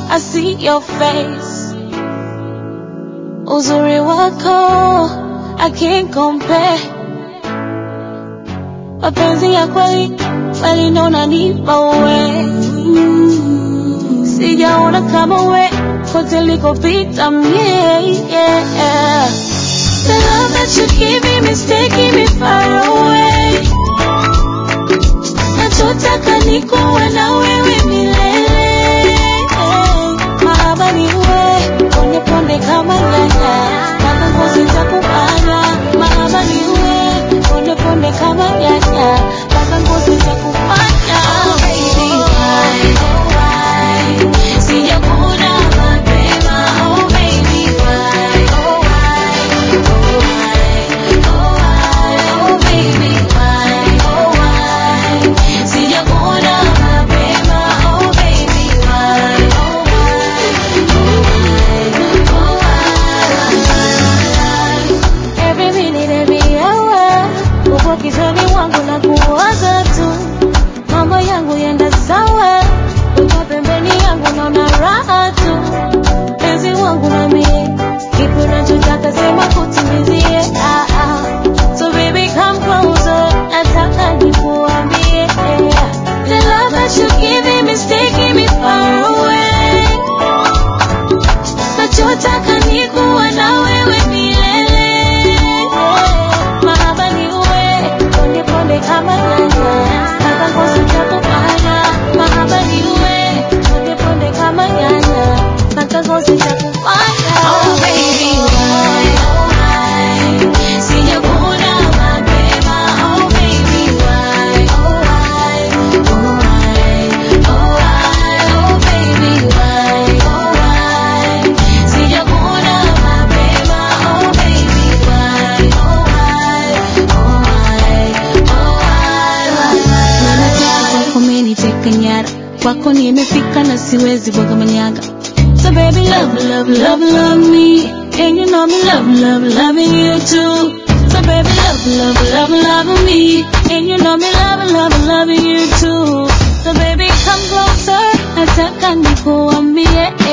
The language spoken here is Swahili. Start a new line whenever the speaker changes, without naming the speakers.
I see your face. Uzuri wako, I can't compare. Mapenzi ya kweli, kweli ndo unanipa we. Sijaona kama we, kote likopita mie, yeah. The love that you give me is taking me far away. Nachotaka ni kuwa na wewe milele. Mahaba ni wewe, ponde ponde kama nyanya. Mpaka ngozi itakupanda. Mahaba ni wewe, ponde ponde kama nyanya. Mpaka ngozi itakupanda. Oh baby, why, oh why? Sijakuna mapema. Oh baby, why, oh why? Oh why, oh why? Oh baby, why, oh why? Sijakuna mapema. Oh baby, why, oh why? Oh why? Every minute, every hour, uko kichwani mwangu na kuwaza tu, mambo yangu yenda sawa, uko pembeni yangu naona raha tu, penzi wangu na mie, kipi unachotaka sema kutimizie, ah, ah. So baby come closer, nataka nikuambie, the love that you giving me is taking me far away. Nachotaka ni kuwa na wewe milele. Mahaba ni uwe, ponde ponde kama nyanya. Mpaka ngozi itakupanda. Mahaba ni uwe, ponde ponde kama nyanya. Mpaka ngozi itakupanda. Oh baby, why, oh why? Sijakuna mapema. Oh baby, why, oh why? Oh why, oh why? Oh baby, why, oh why? Sijakuna mapema. Oh baby, why, oh why? Oh why, oh why? Ninataka kwako umeniteka nyara, kwako nimefika na siwezi bwaga manyanga. So baby, love, love, love, love me. And you know me love, love, loving you too. So baby, love, love, love, love me. And you know me love, love, loving you too. So baby, come closer. Nataka nikuambie.